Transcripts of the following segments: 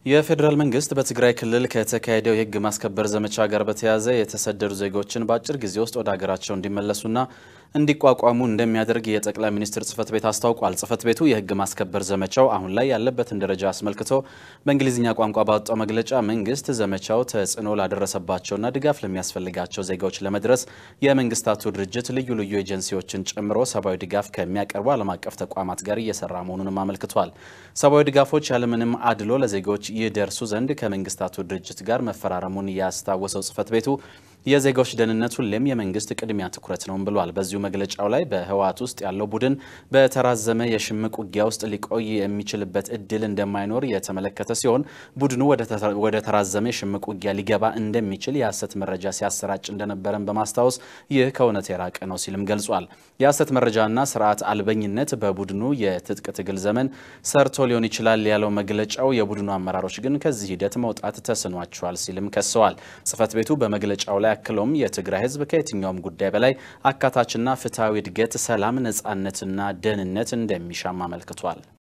የፌዴራል መንግስት በትግራይ ክልል ከተካሄደው የሕግ ማስከበር ዘመቻ ጋር በተያያዘ የተሰደዱ ዜጎችን በአጭር ጊዜ ውስጥ ወደ ሀገራቸው እንዲመለሱና እንዲቋቋሙ እንደሚያደርግ የጠቅላይ ሚኒስትር ጽህፈት ቤት አስታውቋል። ጽህፈት ቤቱ የሕግ ማስከበር ዘመቻው አሁን ላይ ያለበትን ደረጃ አስመልክቶ በእንግሊዝኛ ቋንቋ ባወጣው መግለጫ መንግስት ዘመቻው ተጽዕኖ ላደረሰባቸውና ድጋፍ ለሚያስፈልጋቸው ዜጋዎች ለመድረስ የመንግስታቱ ድርጅት ልዩ ልዩ ኤጀንሲዎችን ጨምሮ ሰብአዊ ድጋፍ ከሚያቀርቡ ዓለም አቀፍ ተቋማት ጋር እየሰራ መሆኑንም አመልክቷል። ሰብአዊ ድጋፎች ያለምንም አድሎ ለዜጎች ይደርሱ ዘንድ ከመንግስታቱ ድርጅት ጋር መፈራረሙን ያስታወሰው ጽህፈት ቤቱ የዜጋዎች ደህንነት ሁሌም የመንግስት ቅድሚያ ትኩረት ነውም ብሏል። በዚሁ መግለጫው ላይ በህወሓት ውስጥ ያለው ቡድን በተራዘመ የሽምቅ ውጊያ ውስጥ ሊቆይ የሚችልበት እድል እንደማይኖር የተመለከተ ሲሆን ቡድኑ ወደ ተራዘመ የሽምቅ ውጊያ ሊገባ እንደሚችል የሐሰት መረጃ ሲያሰራጭ እንደነበረን በማስታወስ ይህ ከእውነት የራቀ ነው ሲልም ገልጿል። የሐሰት መረጃና ስርዓት አልበኝነት በቡድኑ የትጥቅ ትግል ዘመን ሰርቶ ሊሆን ይችላል ያለው መግለጫው የቡድኑ አመራሮች ግን ከዚህ ሂደት መውጣት ተስኗቸዋል ሲልም ከሰዋል። ጽህፈት ቤቱ በመግለጫው ላይ አክሎም የትግራይ ህዝብ ከየትኛውም ጉዳይ በላይ አካታችና ፍትሐዊ እድገት፣ ሰላም፣ ነጻነትና ደህንነት እንደሚሻም አመልክቷል።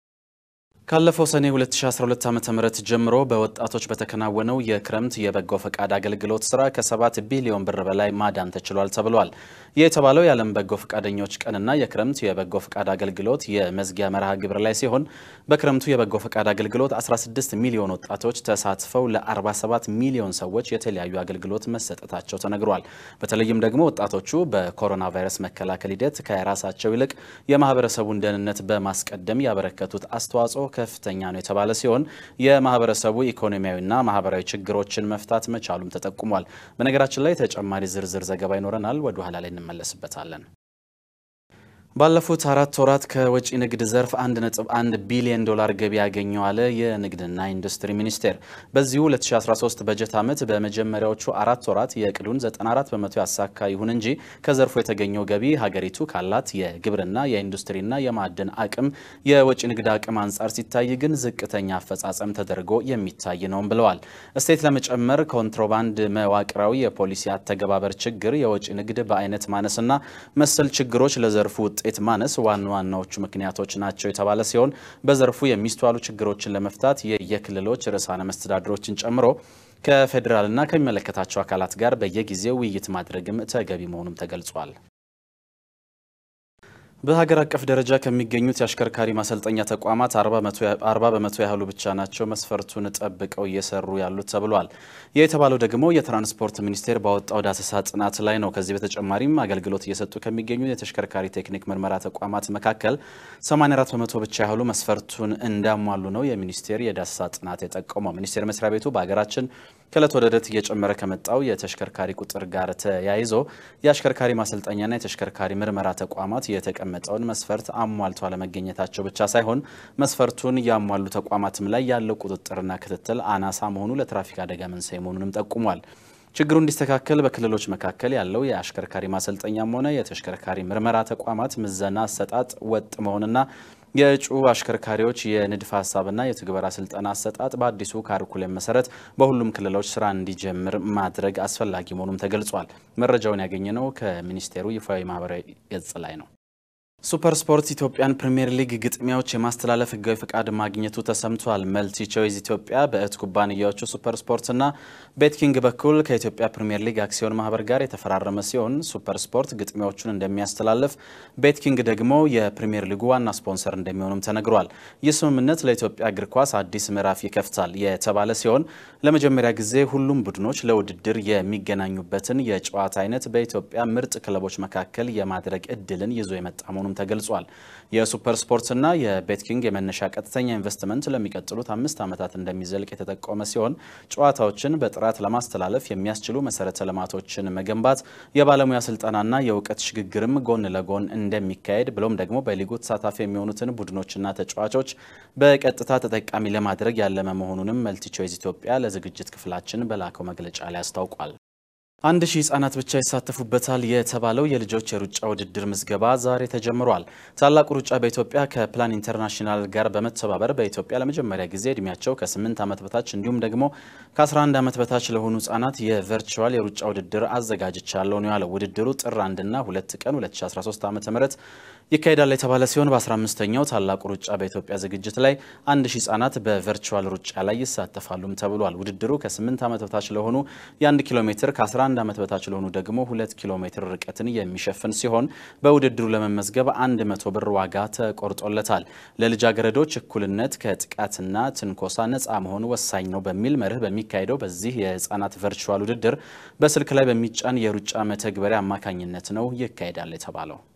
ካለፈው ሰኔ 2012 ዓ.ም ጀምሮ በወጣቶች በተከናወነው የክረምት የበጎ ፈቃድ አገልግሎት ስራ ከ7 ቢሊዮን ብር በላይ ማዳን ተችሏል ተብሏል። ይህ የተባለው የዓለም በጎ ፈቃደኞች ቀንና የክረምት የበጎ ፈቃድ አገልግሎት የመዝጊያ መርሃ ግብር ላይ ሲሆን በክረምቱ የበጎ ፈቃድ አገልግሎት 16 ሚሊዮን ወጣቶች ተሳትፈው ለ47 ሚሊዮን ሰዎች የተለያዩ አገልግሎት መሰጠታቸው ተነግሯል። በተለይም ደግሞ ወጣቶቹ በኮሮና ቫይረስ መከላከል ሂደት ከራሳቸው ይልቅ የማህበረሰቡን ደህንነት በማስቀደም ያበረከቱት አስተዋጽኦ ከፍተኛ ነው የተባለ ሲሆን የማህበረሰቡ ኢኮኖሚያዊና ማህበራዊ ችግሮችን መፍታት መቻሉም ተጠቁሟል። በነገራችን ላይ ተጨማሪ ዝርዝር ዘገባ ይኖረናል። ወደ ኋላ ላይ እንመለስበታለን። ባለፉት አራት ወራት ከወጪ ንግድ ዘርፍ 1.1 ቢሊዮን ዶላር ገቢ ያገኘው አለ የንግድና ኢንዱስትሪ ሚኒስቴር። በዚሁ 2013 በጀት ዓመት በመጀመሪያዎቹ አራት ወራት የእቅዱን 94 በመቶ ያሳካ ይሁን እንጂ ከዘርፉ የተገኘው ገቢ ሀገሪቱ ካላት የግብርና የኢንዱስትሪና የማዕድን አቅም የወጪ ንግድ አቅም አንጻር ሲታይ ግን ዝቅተኛ አፈጻጸም ተደርጎ የሚታይ ነውም ብለዋል። እሴት ለመጨመር ኮንትሮባንድ፣ መዋቅራዊ የፖሊሲ አተገባበር ችግር፣ የወጪ ንግድ በአይነት ማነስና መሰል ችግሮች ለዘርፉ ውጤት ማነስ ዋና ዋናዎቹ ምክንያቶች ናቸው የተባለ ሲሆን በዘርፉ የሚስተዋሉ ችግሮችን ለመፍታት የየክልሎች ርዕሳነ መስተዳድሮችን ጨምሮ ከፌዴራልና ከሚመለከታቸው አካላት ጋር በየጊዜው ውይይት ማድረግም ተገቢ መሆኑም ተገልጿል። በሀገር አቀፍ ደረጃ ከሚገኙት የአሽከርካሪ ማሰልጠኛ ተቋማት 40 በመቶ ያህሉ ብቻ ናቸው መስፈርቱን ጠብቀው እየሰሩ ያሉት ተብሏል። ይህ የተባለው ደግሞ የትራንስፖርት ሚኒስቴር ባወጣው ዳሰሳ ጥናት ላይ ነው። ከዚህ በተጨማሪም አገልግሎት እየሰጡ ከሚገኙ የተሽከርካሪ ቴክኒክ ምርመራ ተቋማት መካከል 84 በመቶ ብቻ ያህሉ መስፈርቱን እንዳሟሉ ነው የሚኒስቴር የዳሰሳ ጥናት የጠቆመው። ሚኒስቴር መስሪያ ቤቱ በሀገራችን ከእለት ወደ ዕለት እየጨመረ ከመጣው የተሽከርካሪ ቁጥር ጋር ተያይዞ የአሽከርካሪ ማሰልጠኛና የተሽከርካሪ ምርመራ ተቋማት የተቀመጠውን መስፈርት አሟልቶ አለመገኘታቸው ብቻ ሳይሆን መስፈርቱን ያሟሉ ተቋማትም ላይ ያለው ቁጥጥርና ክትትል አናሳ መሆኑ ለትራፊክ አደጋ መንስኤ መሆኑንም ጠቁሟል። ችግሩ እንዲስተካከል በክልሎች መካከል ያለው የአሽከርካሪ ማሰልጠኛም ሆነ የተሽከርካሪ ምርመራ ተቋማት ምዘና አሰጣጥ ወጥ መሆንና የእጩ አሽከርካሪዎች የንድፈ ሀሳብና የትግበራ ስልጠና አሰጣጥ በአዲሱ ካሪኩለም መሰረት በሁሉም ክልሎች ስራ እንዲጀምር ማድረግ አስፈላጊ መሆኑም ተገልጿል። መረጃውን ያገኘነው ከሚኒስቴሩ ይፋዊ ማህበራዊ ገጽ ላይ ነው። ሱፐር ስፖርት ኢትዮጵያን ፕሪምየር ሊግ ግጥሚያዎች የማስተላለፍ ህጋዊ ፈቃድ ማግኘቱ ተሰምቷል። መልቲ ቾይዝ ኢትዮጵያ በእህት ኩባንያዎቹ ሱፐር ስፖርትና ቤትኪንግ በኩል ከኢትዮጵያ ፕሪምየር ሊግ አክሲዮን ማህበር ጋር የተፈራረመ ሲሆን ሱፐር ስፖርት ግጥሚያዎቹን እንደሚያስተላልፍ፣ ቤትኪንግ ደግሞ የፕሪምየር ሊጉ ዋና ስፖንሰር እንደሚሆኑም ተነግሯል። ይህ ስምምነት ለኢትዮጵያ እግር ኳስ አዲስ ምዕራፍ ይከፍታል የተባለ ሲሆን ለመጀመሪያ ጊዜ ሁሉም ቡድኖች ለውድድር የሚገናኙበትን የጨዋታ አይነት በኢትዮጵያ ምርጥ ክለቦች መካከል የማድረግ እድልን ይዞ የመጣ መሆኑም ተገልጿል። የሱፐር ስፖርትና የቤትኪንግ የመነሻ ቀጥተኛ ኢንቨስትመንት ለሚቀጥሉት አምስት ዓመታት እንደሚዘልቅ የተጠቆመ ሲሆን ጨዋታዎችን በጥራት ለማስተላለፍ የሚያስችሉ መሰረተ ልማቶችን መገንባት፣ የባለሙያ ስልጠናና የእውቀት ሽግግርም ጎን ለጎን እንደሚካሄድ ብሎም ደግሞ በሊጉ ተሳታፊ የሚሆኑትን ቡድኖችና ተጫዋቾች በቀጥታ ተጠቃሚ ለማድረግ ያለመ መሆኑንም መልቲቾይዝ ኢትዮጵያ ለዝግጅት ክፍላችን በላከው መግለጫ ላይ አስታውቋል። አንድ ሺህ ህጻናት ብቻ ይሳተፉበታል የተባለው የልጆች የሩጫ ውድድር ምዝገባ ዛሬ ተጀምሯል። ታላቁ ሩጫ በኢትዮጵያ ከፕላን ኢንተርናሽናል ጋር በመተባበር በኢትዮጵያ ለመጀመሪያ ጊዜ እድሜያቸው ከ8 ዓመት በታች እንዲሁም ደግሞ ከ11 ዓመት በታች ለሆኑ ህጻናት የቨርቹዋል የሩጫ ውድድር አዘጋጅቻለሁ ነው ያለው። ውድድሩ ጥር 1ና 2 ቀን 2013 ዓ ም ይካሄዳል የተባለ ሲሆን በ15ኛው ታላቁ ሩጫ በኢትዮጵያ ዝግጅት ላይ አንድ ሺህ ህጻናት በቨርቹዋል ሩጫ ላይ ይሳተፋሉም ተብሏል። ውድድሩ ከ8 ዓመት በታች ለሆኑ የ1 ኪሎ ሜትር ከ11 ዓመት በታች ለሆኑ ደግሞ 2 ኪሎ ሜትር ርቀትን የሚሸፍን ሲሆን በውድድሩ ለመመዝገብ 100 ብር ዋጋ ተቆርጦለታል። ለልጃገረዶች እኩልነት ከጥቃትና ትንኮሳ ነፃ መሆኑ ወሳኝ ነው በሚል መርህ በሚካሄደው በዚህ የህጻናት ቨርቹዋል ውድድር በስልክ ላይ በሚጫን የሩጫ መተግበሪያ አማካኝነት ነው ይካሄዳል የተባለው።